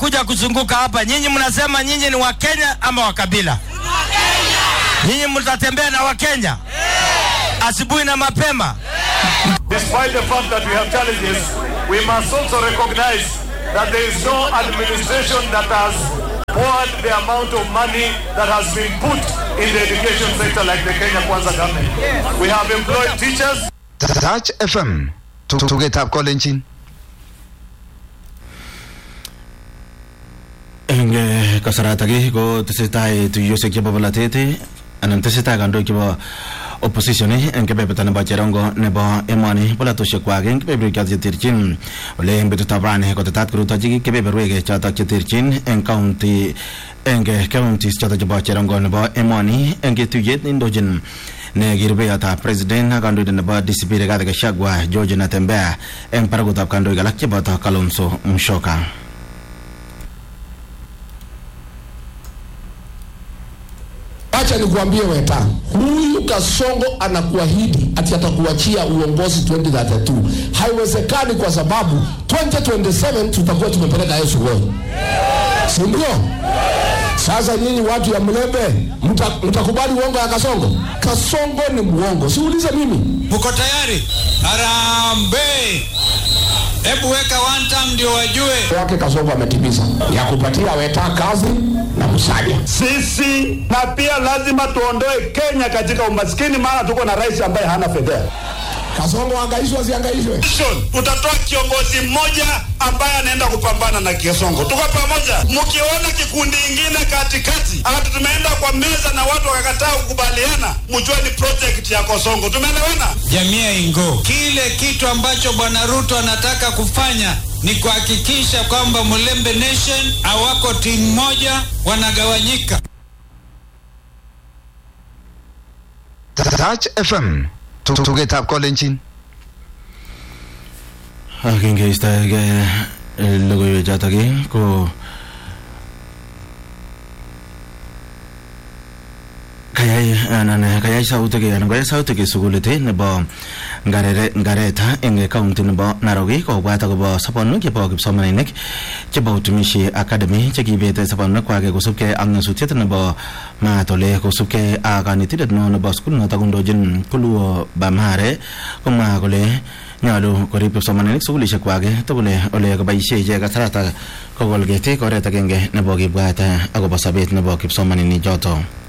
wanakuja kuzunguka hapa, nyinyi mnasema nyinyi ni Wakenya ama Wakabila? Nyinyi mtatembea na Wakenya asubuhi na mapema. Despite the fact that we have challenges, we must also recognize that there is no administration that has poured the amount of money that has been put in the education sector like the Kenya Kwanza government. We have employed teachers. Touch FM tugetab kolenjin eng eh, kasaratak ii ko tesetai tuiyosiek chebo bolatet ii, anan tesetai kandoik chebo opposition ii eng kebeberta nebo cherongo nebo emoni polatosiek kwak eng kebeberwek chotok cheterchin ole eng betutab rani kotetat korutochi kebeberwek chotok cheterchin eng county eng eh, counties chotok chebo cherongo nebo emoni eng tuyet neindochin ne kirubeyotab president ak kandoindet nebo DCP Rigathi Gachagua George Natembeya eng barakutab kandoik alak cheboto Kalonzo Musyoka Acha nikuambie Weta, huyu Kasongo anakuahidi ati atakuachia uongozi 2032. Haiwezekani kwa sababu 2027 tutakuwa tumepeleka Yesu wewe, si ndio? Sasa nyinyi watu ya Mlembe mta- mtakubali uongo ya Kasongo? Kasongo ni muongo, siulize mimi. Mko tayari? Harambee! Hebu weka one time ndio wajue. yake Kasongo ametimiza ya kupatia Weta kazi na Musalia. Sisi na pia lazima tuondoe Kenya katika umaskini, maana tuko na rais ambaye hana fedha. Kasongo angaishwe asiangaishwe? Utatoa kiongozi mmoja ambaye anaenda kupambana na Kisongo. Tuko pamoja. Mkiona kikundi ingine katikati, hata tumeenda kwa meza na watu wakakataa kukubaliana, mjue ni project ya Kosongo. Tumeelewana? Jamii ya Ingo, kile kitu ambacho bwana Ruto anataka kufanya ni kuhakikisha kwamba Mulembe Nation hawako timu moja, wanagawanyika. Touch FM tugetab kolenjin ak ingeistoege logoiwek chotok ii, ko kayai anan kayai sautik anan koyai sautik sukulit ii nebo Ngarere- ngareta eng county nebo narok ii kobwat akobo sobonwek chebo kipsomaninik chebo utumishi academy chekibet sobonwek kwak kosubkei ak nyasutiet nebo maat ole kosubkei ak kanetindet neo nebo sukul notok kondochin kuluo bamare komwa kole nyolu korib kipsomaninik sukulishek kwak tugul ole koboisie ichek kasarata kokol ketik oret agenge nebo kibwat akobo sobet nebo kipsomaninik choto